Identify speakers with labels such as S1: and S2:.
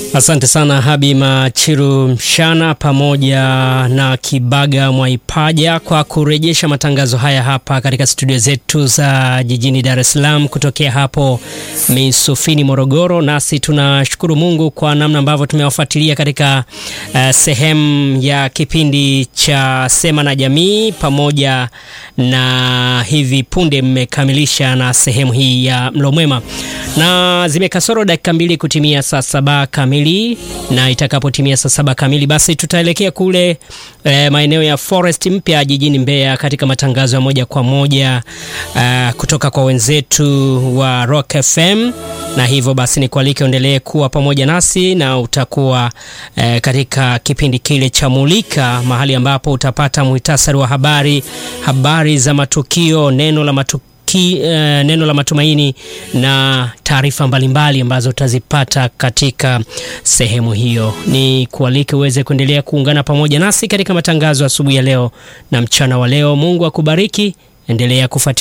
S1: Asante sana Habi Machiru Mshana pamoja na Kibaga Mwaipaja kwa kurejesha matangazo haya hapa katika studio zetu za jijini Dar es Salaam kutokea hapo Misufini, Morogoro. Nasi tunashukuru Mungu kwa namna ambavyo tumewafuatilia katika uh, sehemu ya kipindi cha Sema na Jamii, pamoja na hivi punde mmekamilisha na sehemu hii ya Mlo Mwema, na zimekasoro dakika mbili kutimia saa saba kamili na itakapotimia saa saba kamili basi tutaelekea kule e, maeneo ya Forest Mpya jijini Mbeya katika matangazo ya moja kwa moja uh, kutoka kwa wenzetu wa Rock FM, na hivyo basi nikualike uendelee kuwa pamoja nasi na utakuwa e, katika kipindi kile cha Mulika, mahali ambapo utapata muhtasari wa habari, habari za matukio, neno la matukio Ki, uh, neno la matumaini na taarifa mbalimbali ambazo utazipata katika sehemu hiyo. Ni kualike uweze kuendelea kuungana pamoja nasi katika matangazo asubuhi ya leo na mchana wa leo. Mungu akubariki, endelea kufuatilia